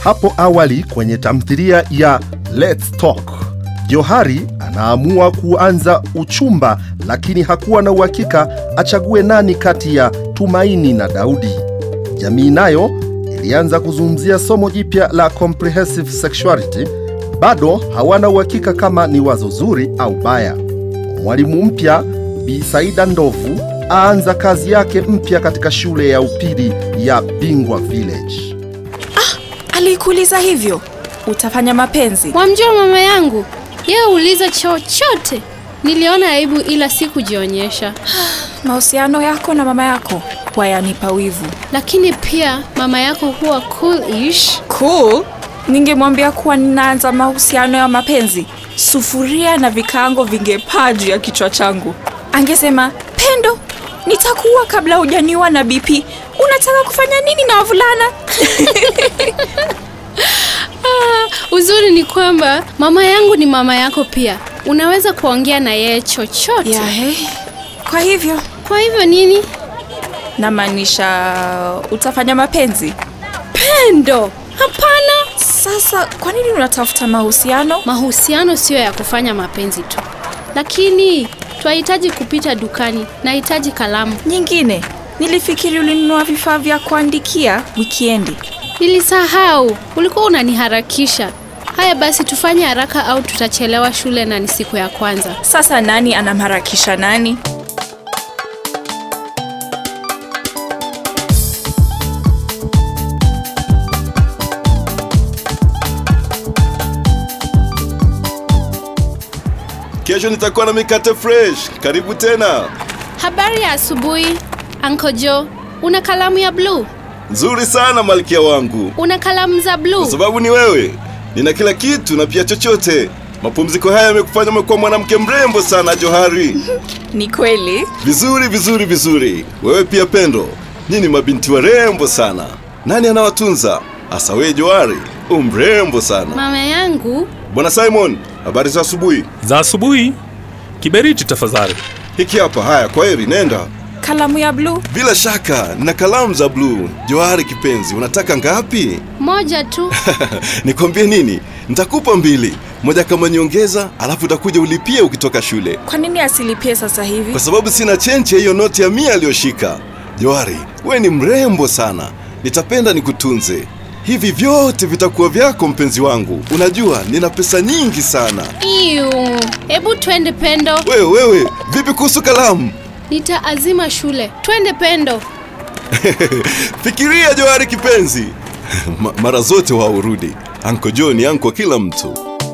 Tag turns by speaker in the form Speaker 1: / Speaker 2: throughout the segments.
Speaker 1: Hapo awali kwenye tamthilia ya Let's Talk, Johari anaamua kuanza uchumba, lakini hakuwa na uhakika achague nani kati ya Tumaini na Daudi. Jamii nayo ilianza kuzungumzia somo jipya la comprehensive sexuality. Bado hawana uhakika kama ni wazo zuri au baya. Mwalimu mpya Bi Saida Ndovu aanza kazi yake mpya katika shule ya upili ya Bingwa Village.
Speaker 2: Alikuuliza hivyo? Utafanya mapenzi?
Speaker 3: Wamjua mama yangu, yeye uliza chochote. Niliona aibu ila sikujionyesha,
Speaker 2: Mahusiano yako na mama yako wayanipa wivu.
Speaker 3: lakini pia mama yako huwa cool-ish.
Speaker 2: Cool. Ningemwambia kuwa ninaanza mahusiano ya mapenzi, sufuria na vikaango vingepaa juu ya kichwa changu. Angesema, Pendo, nitakuwa kabla hujaniwa na BP. Unataka kufanya nini na wavulana?
Speaker 3: Ah, uzuri ni kwamba mama yangu ni mama yako pia, unaweza kuongea na yeye chochote.
Speaker 2: Ya, he. Kwa hivyo
Speaker 3: Kwa hivyo nini?
Speaker 2: namaanisha utafanya mapenzi.
Speaker 3: Pendo, hapana.
Speaker 2: Sasa kwa nini unatafuta mahusiano?
Speaker 3: Mahusiano siyo ya kufanya mapenzi tu, lakini twahitaji kupita dukani. Nahitaji kalamu.
Speaker 2: Nyingine, nilifikiri ulinunua vifaa vya kuandikia wikiendi.
Speaker 3: Nilisahau, ulikuwa unaniharakisha. Haya basi, tufanye haraka au tutachelewa shule na ni siku ya kwanza.
Speaker 2: Sasa nani anamharakisha nani?
Speaker 4: Kesho nitakuwa na mikate fresh. Karibu tena.
Speaker 3: Habari ya asubuhi, Uncle Joe. Una kalamu ya bluu?
Speaker 4: Nzuri sana malkia wangu,
Speaker 3: Una kalamu za bluu?
Speaker 4: kwa sababu ni wewe. Nina kila kitu na pia chochote. Mapumziko haya yamekufanya umekuwa mwanamke mrembo sana Johari.
Speaker 2: Ni kweli?
Speaker 4: Vizuri vizuri vizuri. Wewe pia Pendo, nyinyi mabinti warembo sana. Nani anawatunza? Hasa wewe Johari, umrembo sana.
Speaker 3: Mama yangu
Speaker 4: Bwana Simon, habari za asubuhi.
Speaker 5: za asubuhi. Kiberiti tafadhali.
Speaker 4: Hiki hapa. Haya, kwa heri, nenda.
Speaker 2: Kalamu ya bluu?
Speaker 4: Bila shaka na kalamu za bluu. Johari kipenzi, unataka ngapi?
Speaker 3: moja tu.
Speaker 4: Nikwambie nini? Nitakupa mbili, moja kama nyongeza, alafu utakuja ulipie ukitoka shule,
Speaker 2: Kwa nini asilipie sasa hivi?
Speaker 4: kwa sababu sina chenche hiyo noti ya mia aliyoshika. Johari, we ni mrembo sana, nitapenda nikutunze. Hivi vyote vitakuwa vyako, mpenzi wangu. Unajua nina pesa nyingi sana.
Speaker 3: Iu, hebu twende Pendo,
Speaker 4: Wewe wewe, vipi kuhusu kalamu?
Speaker 3: nitaazima shule. Twende Pendo.
Speaker 4: Fikiria Johari kipenzi, Ma mara zote waurudi. Anko Jo ni anko kila mtu.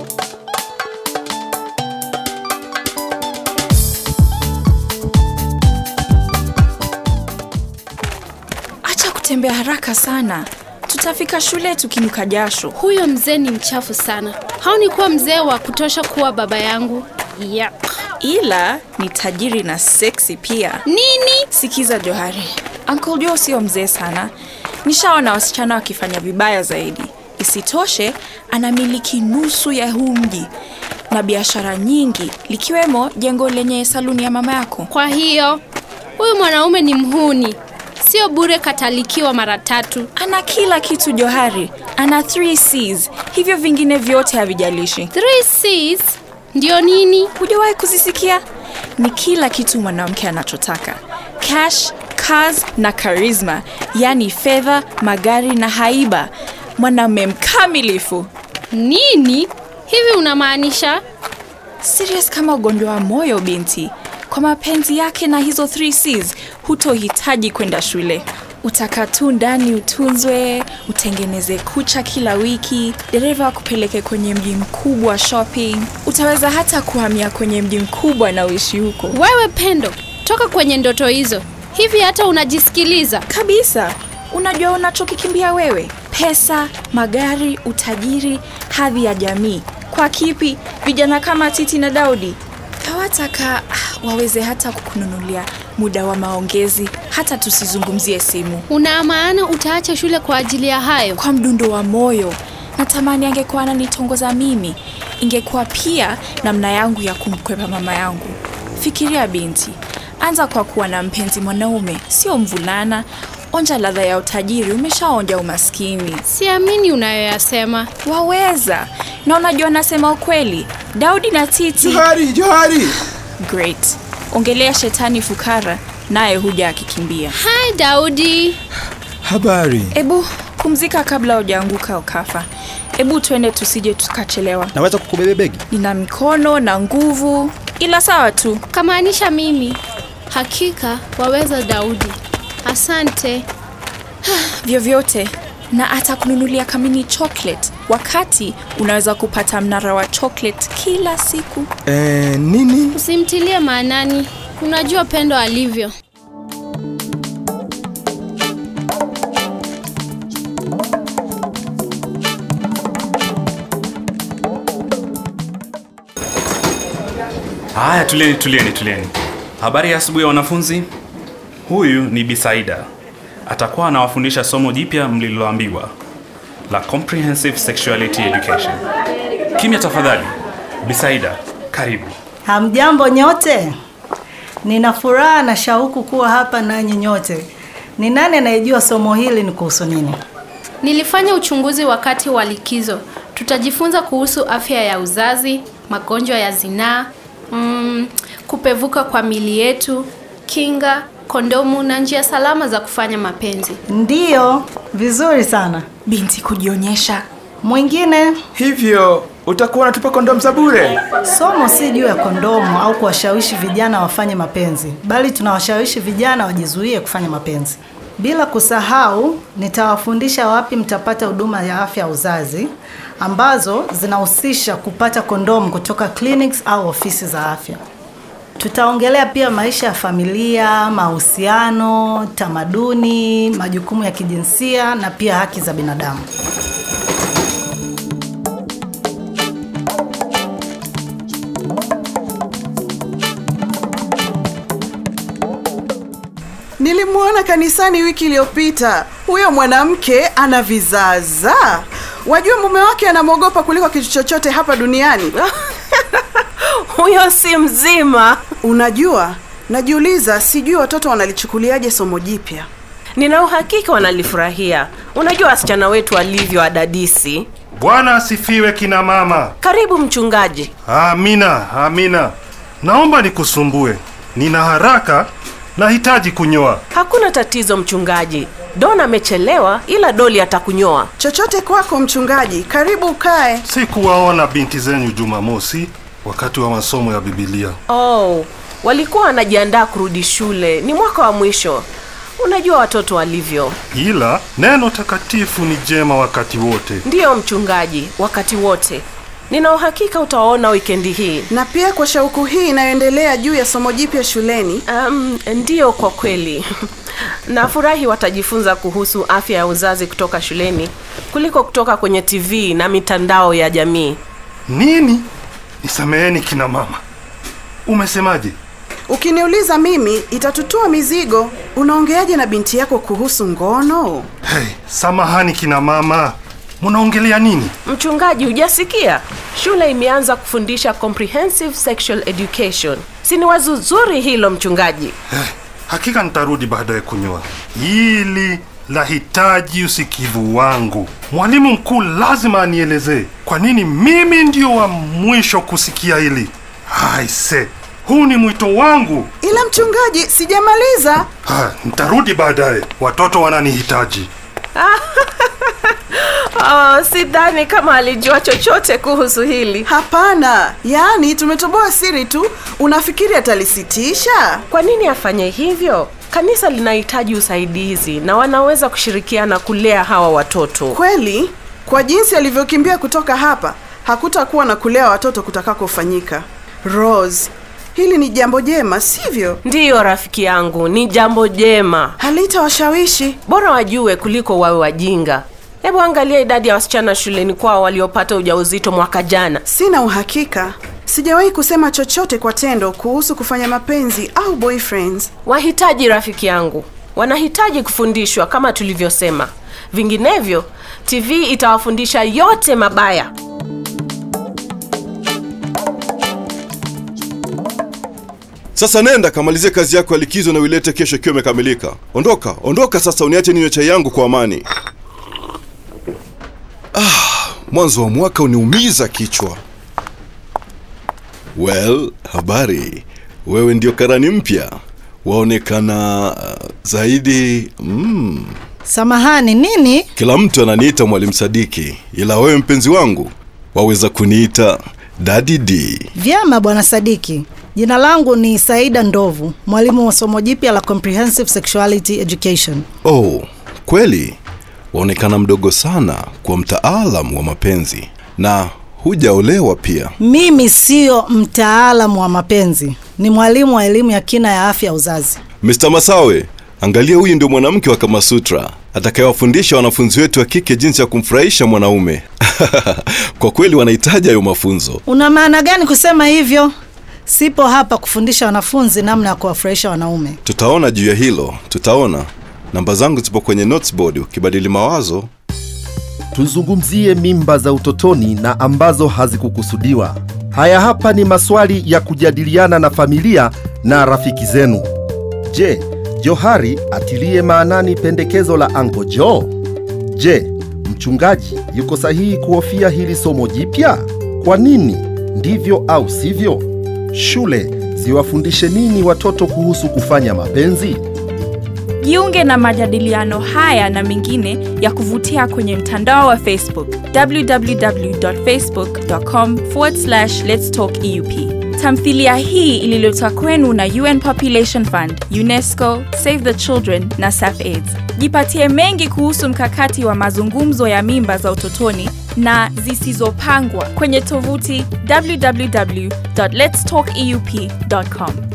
Speaker 2: Acha kutembea haraka sana, tutafika shule tukinuka jasho.
Speaker 3: Huyo mzee ni mchafu sana. Haoni kuwa mzee wa kutosha kuwa baba yangu. Yuck.
Speaker 2: Ila ni tajiri na seksi pia.
Speaker 3: Nini?
Speaker 2: Sikiza Johari, Uncle Joe sio mzee sana. Nishaona wasichana wakifanya vibaya zaidi. Isitoshe, anamiliki nusu ya huu mji na biashara nyingi, likiwemo jengo lenye saluni ya mama yako.
Speaker 3: Kwa hiyo huyu mwanaume ni mhuni, sio bure katalikiwa mara tatu.
Speaker 2: Ana kila kitu Johari, ana 3 C's, hivyo vingine vyote havijalishi.
Speaker 3: Three C's ndio nini?
Speaker 2: Hujawahi kuzisikia? Ni kila kitu mwanamke anachotaka: cash, cars na charisma, yaani fedha, magari na haiba. Mwanamume mkamilifu,
Speaker 3: Nini hivi unamaanisha?
Speaker 2: serious kama ugonjwa wa moyo. Binti, kwa mapenzi yake na hizo 3 C's hutohitaji kwenda shule. Utakaa tu ndani, utunzwe, utengeneze kucha kila wiki, dereva akupeleke kwenye mji mkubwa shopping. Utaweza hata kuhamia kwenye mji mkubwa na uishi huko.
Speaker 3: Wewe Pendo, toka kwenye ndoto hizo. Hivi hata unajisikiliza?
Speaker 2: kabisa unajua unachokikimbia wewe pesa magari utajiri hadhi ya jamii kwa kipi vijana kama titi na daudi hawataka ah, waweze hata kukununulia muda wa maongezi hata tusizungumzie simu
Speaker 3: Una maana utaacha shule kwa ajili ya hayo?
Speaker 2: kwa mdundo wa moyo natamani angekuwa ananitongoza mimi ingekuwa pia namna yangu ya kumkwepa mama yangu fikiria binti anza kwa kuwa na mpenzi mwanaume sio mvulana onja ladha ya utajiri umeshaonja umaskini
Speaker 3: Siamini unayoyasema.
Speaker 2: waweza na unajua nasema ukweli daudi na titi
Speaker 6: Johari, Johari!
Speaker 2: great ongelea shetani fukara naye huja akikimbia
Speaker 3: Hai Daudi.
Speaker 6: Habari.
Speaker 2: ebu pumzika kabla hujaanguka ukafa ebu twende tusije tukachelewa
Speaker 6: Naweza kukubebe begi?
Speaker 2: nina mikono na nguvu ila sawa tu
Speaker 3: Kamaanisha mimi. Hakika waweza Daudi. Asante.
Speaker 2: vyovyote na atakununulia kamini chocolate wakati unaweza kupata mnara wa chocolate kila siku
Speaker 6: Eh, nini?
Speaker 3: Usimtilie maanani. Unajua Pendo alivyo.
Speaker 5: Haya, tulieni, tulieni, tulieni. Habari ya asubuhi ya wanafunzi. Huyu ni Bisaida, atakuwa anawafundisha somo jipya mliloambiwa la Comprehensive Sexuality Education. Kimya tafadhali. Bisaida, karibu.
Speaker 7: Hamjambo nyote, nina furaha na shauku kuwa hapa nanyi nyote. Ni nani anayejua somo hili ni kuhusu nini?
Speaker 3: Nilifanya uchunguzi wakati wa likizo. Tutajifunza kuhusu afya ya uzazi, magonjwa ya zinaa, mm, kupevuka kwa mili yetu, kinga, kondomu na njia salama za kufanya mapenzi.
Speaker 7: Ndiyo, vizuri sana.
Speaker 2: binti kujionyesha
Speaker 7: Mwingine,
Speaker 6: Hivyo utakuwa unatupa kondomu za bure?
Speaker 7: somo si juu ya kondomu au kuwashawishi vijana wafanye mapenzi, bali tunawashawishi vijana wajizuie kufanya mapenzi. Bila kusahau, nitawafundisha wapi mtapata huduma ya afya ya uzazi ambazo zinahusisha kupata kondomu kutoka clinics au ofisi za afya. Tutaongelea pia maisha ya familia, mahusiano, tamaduni, majukumu ya kijinsia na pia haki za binadamu.
Speaker 8: Nilimwona kanisani wiki iliyopita. Huyo mwanamke ana vizaza. Wajua mume wake anamwogopa kuliko kitu chochote hapa duniani.
Speaker 9: huyo si mzima.
Speaker 8: Unajua, najiuliza, sijui watoto wanalichukuliaje somo jipya.
Speaker 9: Nina uhakika wanalifurahia. Unajua wasichana wetu walivyo adadisi.
Speaker 10: Bwana asifiwe kina mama.
Speaker 9: Karibu mchungaji.
Speaker 10: Amina, amina. Naomba nikusumbue. Nina haraka, nahitaji kunyoa.
Speaker 9: Hakuna tatizo mchungaji. Don amechelewa ila Doli atakunyoa.
Speaker 8: Chochote kwako mchungaji, karibu ukae.
Speaker 10: Sikuwaona binti zenyu Jumamosi wakati wa masomo ya Biblia.
Speaker 9: Oh, walikuwa wanajiandaa kurudi shule. Ni mwaka wa mwisho. Unajua watoto walivyo.
Speaker 10: Ila neno takatifu ni jema wakati wote.
Speaker 9: Ndiyo mchungaji, wakati wote. Nina uhakika utawaona wikendi hii.
Speaker 8: Na pia kwa shauku hii inayoendelea juu ya somo jipya shuleni,
Speaker 9: Um, ndiyo kwa kweli. Nafurahi watajifunza kuhusu afya ya uzazi kutoka shuleni kuliko kutoka kwenye TV na mitandao ya jamii.
Speaker 10: Nini? Nisameheni kina mama. Umesemaje?
Speaker 8: ukiniuliza mimi, itatutua mizigo. Unaongeaje na binti yako kuhusu ngono?
Speaker 10: Hey, samahani kina mama. Munaongelea nini?
Speaker 9: Mchungaji, hujasikia? Shule imeanza kufundisha comprehensive sexual education. Si ni wazo zuri hilo mchungaji?
Speaker 10: Eh, hakika nitarudi baadaye kunyoa. Hili lahitaji usikivu wangu. Mwalimu mkuu lazima anielezee kwa nini mimi ndio wa mwisho kusikia hili. Aise, huu ni mwito wangu.
Speaker 8: Ila mchungaji, sijamaliza.
Speaker 10: Ha, nitarudi baadaye, watoto wananihitaji.
Speaker 9: Oh, sidhani kama alijua chochote kuhusu hili.
Speaker 8: Hapana, yaani tumetoboa siri tu. Unafikiri atalisitisha?
Speaker 9: Kwa nini afanye hivyo? Kanisa linahitaji usaidizi na wanaweza kushirikiana kulea hawa watoto.
Speaker 8: Kweli, kwa jinsi alivyokimbia kutoka hapa, hakutakuwa na kulea watoto kutakakofanyika. Rose, hili ni jambo jema, sivyo?
Speaker 9: Ndiyo rafiki yangu, ni jambo jema.
Speaker 8: Halitawashawishi.
Speaker 9: Bora wajue kuliko wawe wajinga. Hebu angalia idadi ya wasichana shuleni kwao waliopata ujauzito mwaka jana.
Speaker 8: Sina uhakika. Sijawahi kusema chochote kwa tendo kuhusu kufanya mapenzi au boyfriends.
Speaker 9: Wahitaji rafiki yangu, wanahitaji kufundishwa kama tulivyosema. Vinginevyo, TV itawafundisha yote mabaya.
Speaker 4: Sasa nenda kamalizie kazi yako ya likizo na uilete kesho ikiwa imekamilika. Ondoka, ondoka sasa, uniache ninywe chai yangu kwa amani. Ah, mwanzo wa mwaka uniumiza kichwa. Well, habari. Wewe ndio karani mpya, waonekana uh, zaidi mm.
Speaker 7: Samahani, nini?
Speaker 4: Kila mtu ananiita Mwalimu Sadiki, ila wewe mpenzi wangu waweza kuniita Daddy D.
Speaker 7: Vyema bwana Sadiki. Jina langu ni Saida Ndovu, mwalimu wa somo jipya la Comprehensive Sexuality Education.
Speaker 4: Oh, kweli waonekana mdogo sana kwa mtaalam wa mapenzi na hujaolewa pia.
Speaker 7: Mimi siyo mtaalamu wa mapenzi, ni mwalimu wa elimu ya kina ya afya ya uzazi.
Speaker 4: Mr. Masawe, angalia huyu ndio mwanamke wa Kama Sutra atakayewafundisha wanafunzi wetu wa kike jinsi ya kumfurahisha mwanaume. Kwa kweli wanahitaji hayo mafunzo.
Speaker 7: Una maana gani kusema hivyo? Sipo hapa kufundisha wanafunzi namna ya kuwafurahisha wanaume.
Speaker 4: Tutaona juu ya hilo, tutaona. Namba zangu zipo kwenye notes board, ukibadili mawazo
Speaker 1: Tuzungumzie mimba za utotoni na ambazo hazikukusudiwa. Haya hapa ni maswali ya kujadiliana na familia na rafiki zenu. Je, Johari atilie maanani pendekezo la Uncle Joe? Je, mchungaji yuko sahihi kuhofia hili somo jipya? Kwa nini? Ndivyo au sivyo? Shule ziwafundishe nini watoto kuhusu kufanya mapenzi?
Speaker 2: Jiunge na majadiliano haya na mengine ya kuvutia kwenye mtandao wa Facebook www.facebook.com let's talk EUP. Tamthilia hii ililetwa kwenu na UN Population Fund, UNESCO, Save the Children na SAFAIDS. Jipatie mengi kuhusu mkakati wa mazungumzo ya mimba za utotoni na zisizopangwa kwenye tovuti www.letstalkeup.com.